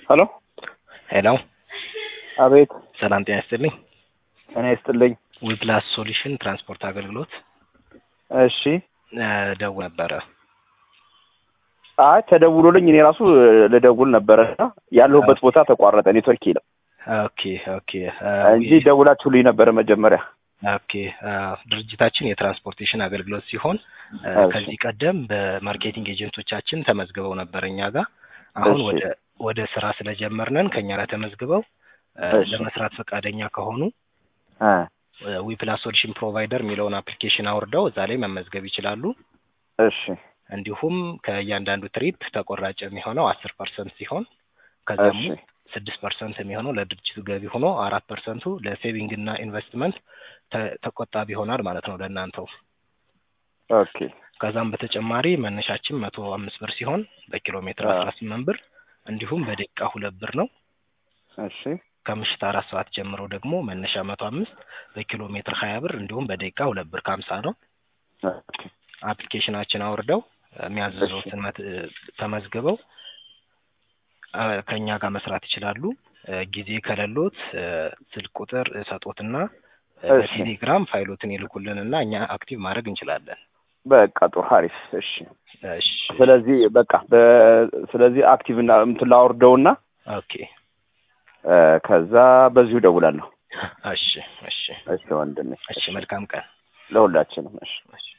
ሄሎ ሄሎ አቤት ሰላም ጤና ይስጥልኝ። እኔ ይስጥልኝ። ዊፕላስ ሶሉሽን ትራንስፖርት አገልግሎት እሺ እ ደውል ነበረ። አይ ተደውሎልኝ እኔ ራሱ ልደውል ነበረ እና ያለሁበት ቦታ ተቋረጠ ኔትወርክ ይለም ኦኬ ኦኬ እ እንጂ ደውላችሁልኝ ነበረ መጀመሪያ። ኦኬ እ ድርጅታችን የትራንስፖርቴሽን አገልግሎት ሲሆን እ እሺ። ከዚህ ቀደም በማርኬቲንግ ኤጀንቶቻችን ተመዝግበው ነበር እኛ ጋር። አሁን እሺ። ወደ ወደ ስራ ስለጀመርነን ከኛ ጋር ተመዝግበው እ እሺ። ለመስራት ፈቃደኛ ከሆኑ እ ዊፕላስ ሶሉሽን ፕሮቫይደር የሚለውን አፕሊኬሽን አውርደው እዛ ላይ መመዝገብ ይችላሉ። እሺ እንዲሁም ከእያንዳንዱ ትሪፕ ተቆራጭ የሚሆነው አስር ፐርሰንት ሲሆን ከዚያም እሺ ውስጥ ስድስት ፐርሰንት የሚሆነው ለድርጅቱ ገቢ ሆኖ አራት ፐርሰንቱ ለሴቪንግ እና ኢንቨስትመንት ተ- ተቆጣቢ ይሆናል ማለት ነው ለእናንተው። ኦኬ ከዛም በተጨማሪ መነሻችን መቶ አምስት ብር ሲሆን በኪሎ ሜትር አዎ። አስራ ስምንት ብር እንዲሁም በደቂቃ ሁለት ብር ነው። እሺ ከምሽት አራት ሰዓት ጀምሮ ደግሞ መነሻ መቶ አምስት በኪሎ ሜትር ሀያ ብር እንዲሁም በደቂቃ ሁለት ብር ከሀምሳ ነው። ኦኬ አፕሊኬሽናችን አውርደው የሚያዘዘውትን መት- ተመዝግበው አ፣ ከእኛ ጋር መስራት ይችላሉ። እ፣ ጊዜ ከሌሎት እ፣ ስልክ ቁጥር ሰጦትና እ፣ እሺ። በቴሌግራም ፋይሎትን ይልኩልንና እኛ አክቲቭ ማድረግ እንችላለን። በቃ ጥሩ አሪፍ። እሺ እሺ ስለዚህ በቃ በ- ስለዚህ አክቲቭ እና እንትን ላወርደውና ኦኬ እ፣ ከዛ በዚሁ ደውላለሁ። እሺ እሺ እሺ ወንድሜ እሺ መልካም ቀን ለሁላችንም እሺ እሺ